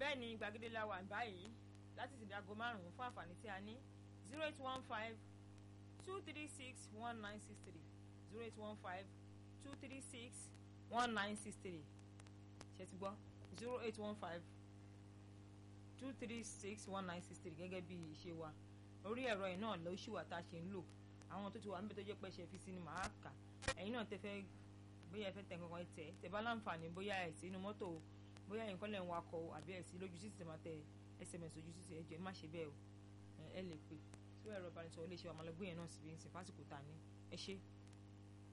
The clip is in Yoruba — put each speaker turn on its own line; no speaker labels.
bẹ́ẹ̀ ni gbàgede la wà báyìí láti ti dago márùn-ún fún àǹfààní tí a ní zero eight one five two three six one nine six three zero eight one five two three six one nine six three ṣe ti gbọ́ zero eight one five two three six one nine six three gẹ́gẹ́ bí ìṣe wa orí ẹ̀rọ yìí náà ló ṣì wà tá a ṣe ń lò àwọn tó ti wà níbi tó jẹ́ pé ṣe fi sí ni màá kà ẹ̀yin náà tẹ fẹ́ bóyá ẹ fẹ́ tẹ̀ kankan tẹ̀ tẹ bá láǹfààní bóyá ẹ̀ sí inú mọ́tò o bóyá ẹ̀yin kọ́ lẹ̀ ń wakọ̀ o àbí ẹ̀ sí lójú títì tẹ̀ máa tẹ sms ojú títì ẹ̀jọ̀ ẹ má ṣe bẹ́ẹ̀ o ẹ lè pè sí ẹ̀rọ ìbánisọ̀rọ̀ ilé iṣẹ́ wa máa lọ gbé yẹn náà síbi ìsìn fásitì tá a ní ẹ ṣé.